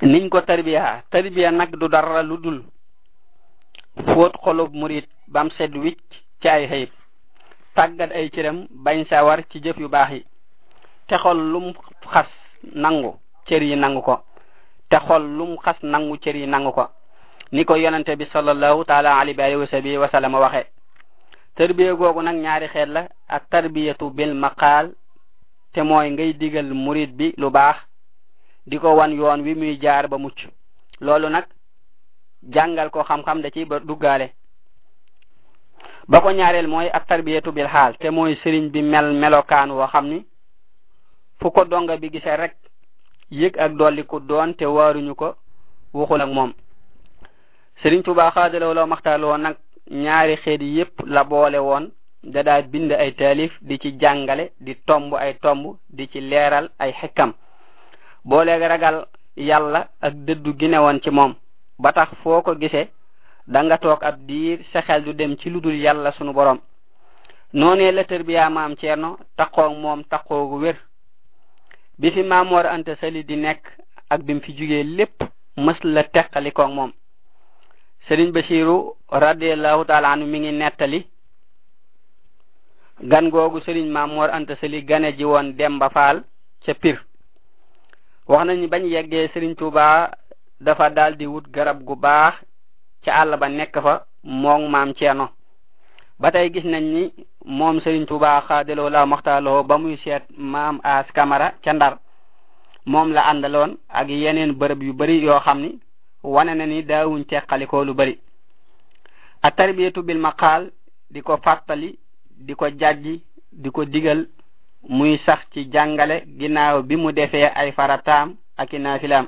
niñ ko tarbiya tarbiya nag du dara lu dul fóot xolub murit bam sedd wicc ci ay xëyib tàggat ay cëram bañ sa war ci jëf yu baax yi te xol lum xas nangu cër yi nangu ko te xol lum xas nangu cër yi nangu ko ni ko yonente bi sallallahu taala alayhi wa sahbihi wa sallam waxe tarbiya googu nag ñaari xeet la ak tarbiyatu bil maqaal te mooy ngay digal murid bi lu baax di ko wan yoon wi muy jaar ba mucc loolu nag jàngal ko xam-xam da ci ba duggaale ba ko ñaareel mooy ak tarbiyatu bil xaal te mooy sëriñ bi mel melokaan woo xam ni fu ko donga bi gisee rek yëg ak dolliku doon te waaruñu ko waxul ak moom sëriñ Tuubaa xaadalaw la maxtaaloo nag ñaari xeet yépp la boole woon da daa bind ay taalif di ci jàngale di tomb ay tomb di ci leeral ay xekkam booleeg ragal yàlla ak dëddu gi ne woon ci moom ba tax foo ko gisee da nga toog ab diir sa xel du dem ci ludul yàlla sunu borom noonee la tërbiyaa maam Ceerno taqoog moom taqoogu wér bi fi maam Mor Anta Sali di nekk ak bim fi jugee lépp mës la teqalikoog moom Sëriñ Basiru radiallahu taala anu mi ngi nettali gan googu Sëriñ maam Mor Anta Sali gane ji woon Demba Faal ca Pir wax nañu bañ yeggee Sëriñ Tuubaa dafa daldi wut garab gu baax ca àll ba nekk fa moom maam Ceerno ba tey gis nañ ni moom Sëriñ Tuubaa xaadaloo la maxtaaloo ba muy seet maam as kamara ca Ndar moom la àndaloon ak yeneen bërëb yu bari yoo xam ni wane na ni daawuñ teqalikoo lu bari a tarbiyatu bil maqaal di ko fàttali di ko jàjji di ko digal muy sax ci jàngale ginnaaw bi mu defee ay farataam ak i naafilaam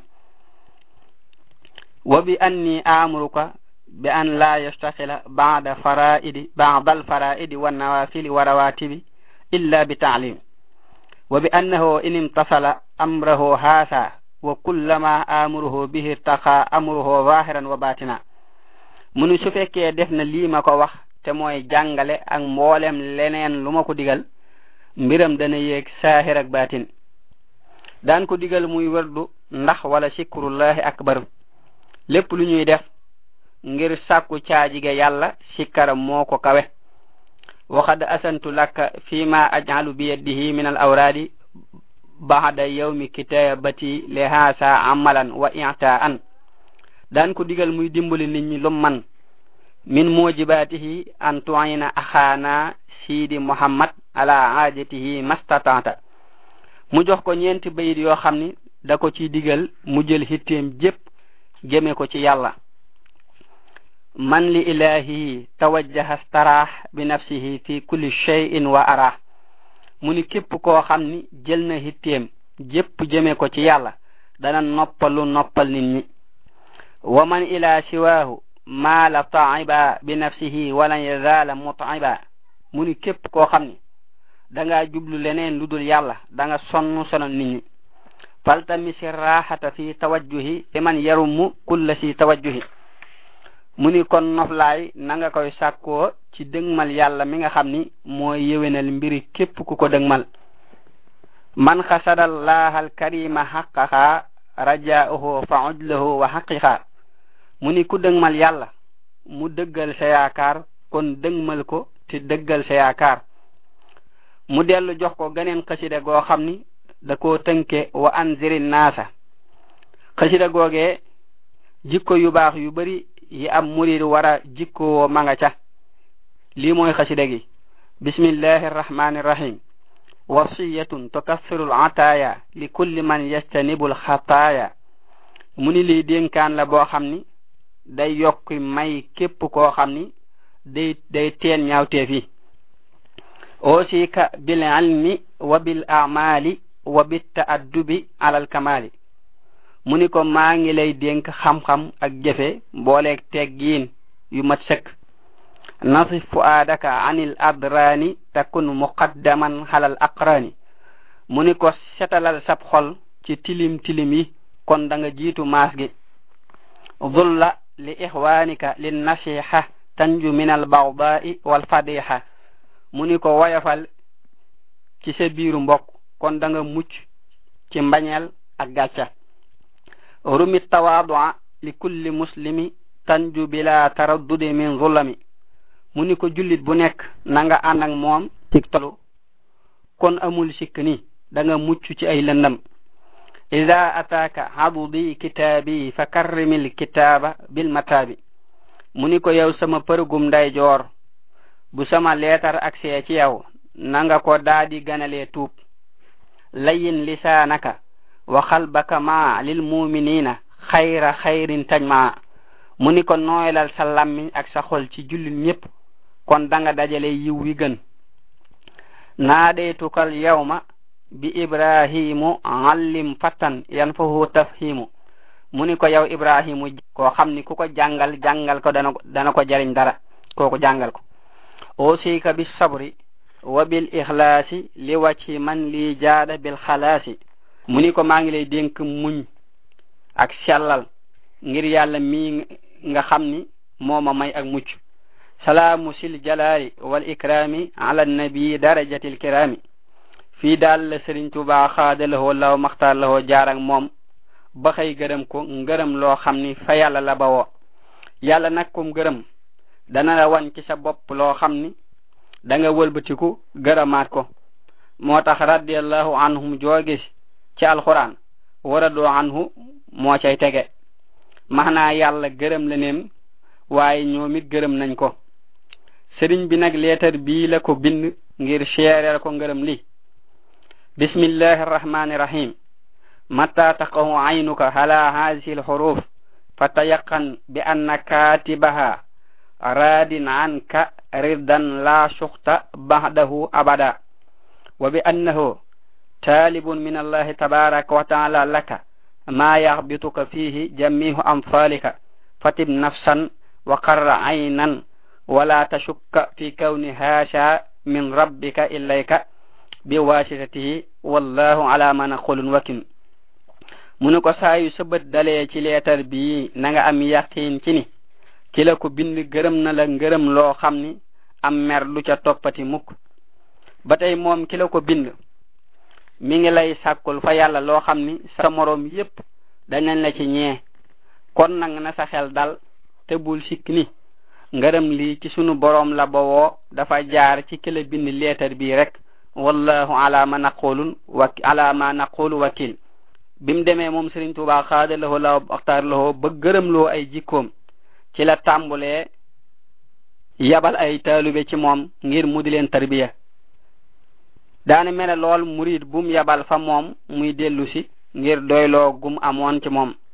wa bi anni amuruka bi an la yastaxila bada faraidi bada alfaraidi wannawafili wa rawatibi illa bi taalim wa bi annahu in imtasala amrahu haasa wa kullama amuruhu bihi irtaqa amruhu zahiran wa batina munu su fekkee def na lii ma ko wax te mooy jàngale ak mboolem leneen lu ma ko digal mbiram dana yéeg saahir ak batin daan ko digal muy wërdu ndax wala sikrullahi akbar lépp lu ñuy def ngir sàkku caajige yàlla sikkara moo ko kawe waxad asantu laka fima aj'alu bi yadihi min al awradi ba'da yawmi kitabati li haasa amalan wa i'taan daan ko digal muy dimbali nit ñi lum man min mujibatihi an tu'ina axaana sidi muhammad ala aajatihi mastatanta mu jox ko ñeenti bayit yoo xam ni da ko ci digal mu jël hitteem jépp jëme ko ci yàlla man li ilahihi tawajjaha staraax bi nafsihi fi kulli shay'in wa arah mu ni képp koo xam ni jël na hitteem jépp jëme ko ci yàlla dana noppalu noppal nit ñi wa man ila siwaahu maala taiba bi nafsihi walan yazaala mutaiba mu ni képp koo xam ni da nga jublu leneen lu dul yàlla da nga sonn sonal nit ñi faltamisi raxata fi tawajjuhi fi man yarumu kulla si tawajjuhi mu ni kon noflaay na nga koy sàkkoo ci dëgmal yàlla mi nga xam ni mooy yéwénal mbiri képp ku ko dëgmal man xasada allaha alkarima xaqaxa rajauhu fa ujlahu wa xaqiqa mu ni ku dëgmal yàlla mu dëggal sa yaakaar kon dëgmal ko te dëggal sa yaakaar mu dellu jox ko geneen xasida goo xam ni da koo tënke wa anziri naasa xasida googee jikko yu baax yu bari yi am murid wara jikkoo ma nga ca lii mooy xasida gi bismillahi arrahmani irrahim wasiyatun tukaffiru lataaya li kulli man yastanibu lxataaya mu ni lii dénkaan la boo xam ni day yokk may képp koo xam ni day day teen ñaawteef yi ausika bil ilmi wa bil amali wa bit taaddubi alal kamali mu ni ko maa ngi lay dénk xam-xam ak jëfe booleeg teggiin yu mat sëkk nasif fuaadaka anil adrani takun muqaddaman halal aqrani mu ni ko setalal sab xol ci tilim tilim yi kon da nga jiitu maas gi zulla li ixwanika lin nasiha tanju min al bagdai wal fadiha mu ni ko woyofal ci sa biiru mbokk kon da nga mucc ci mbañeel ak gàcca rumi tawaadua li kulli muslimi tanju bila taraddudi min zulami mu ni ko jullit bu nekk na nga ànd ak moom ci tolu kon amul sikk ni da nga mucc ci ay lëndam ida ataaka hadudi kitaabi fa karrimil kitaaba bil mataabi mu ni ko yow sama përgum nday joor bu sama leetar ak see ci yow na nga ko daadi ganalee tuub layin lisaanaka wa xalbaka ma lil muminina xayra xayrin tajma mu ni ko nooylal sa lammiñ ak sa xol ci jullit ñépp kon da nga dajale yiw wi gën naadeytukal yawma bi ibrahimu allim fattan yan fahu tafhimu mu ni ko yow ibrahimu koo xam ni ku ko jàngal jàngal ko dana ko dana ko jariñ dara kooku jàngal ko ausika bi sabri wa bil ikhlaasi li wacci man li jaada bil xalaasi mu ni ko maa ngi lay dénk muñ ak sellal ngir yàlla mii nga xam ni mooma may ak mucc salaamu sil jalaali wal ikrami ala nabi darajatil kirami fii daal la Sëriñ Tuubaa xaadalahoo law maxtaar lahoo jaar ak moom ba xëy gërëm ko ngërëm loo xam ni fa yàlla la bawoo yàlla nag kum gërëm dana la wan ci sa bopp loo xam ni da nga wëlbatiku gërëmaat ko moo tax radiallahu anhum jooge ci alquran waradoo anhu moo cay tege maanaa yàlla gërëm la neem waaye ñoom it gërëm nañ ko sëriñ bi nag leetar bii la ko bind ngir seereel ko ngërëm li bismillahi arrahmani rahim mata taqahu aynuka ala hadihi alhuruf fatayaqan bi anna katibaha radin anka ridan la shukhta ba'dahu abada wa bi annahu talibun min allahi tabaraka wa ta'ala laka ma yaghbituka fihi jami'u amsalika fatib nafsan wa qarra aynan wala tashukka fi kawni hasha min rabbika ilayka biwasitatihi wallahu ala ma naqulun wakin mu ne ko saayu sa bët dalee ci leetar bii na nga am yaqin ci ni ki la ko bind gërëm na la ngërëm loo xam ni am mer lu ca toppati mukk ba tey moom ki la ko bind mi ngi lay sàkkul fa yàlla loo xam ni sa moroom yépp danañ la ci ñee kon nag na sa xel dal te bul sikk ni ngërëm lii ci sunu boroom la bawoo dafa jaar ci ki la bind leetar bii rek wallahu ala ma naqulun wa ala ma naqulu wakil bim demee moom Sëriñ Tuubaa xaada lahoo la waxtaar lahoo ba gërëm loo ay jikkoom ci la tàmbulee yabal ay taalube ci moom ngir mu di leen tarbiya daane mene lool murid bum yabal fa moom muy dellu si ngir doyloo gum amoon ci moom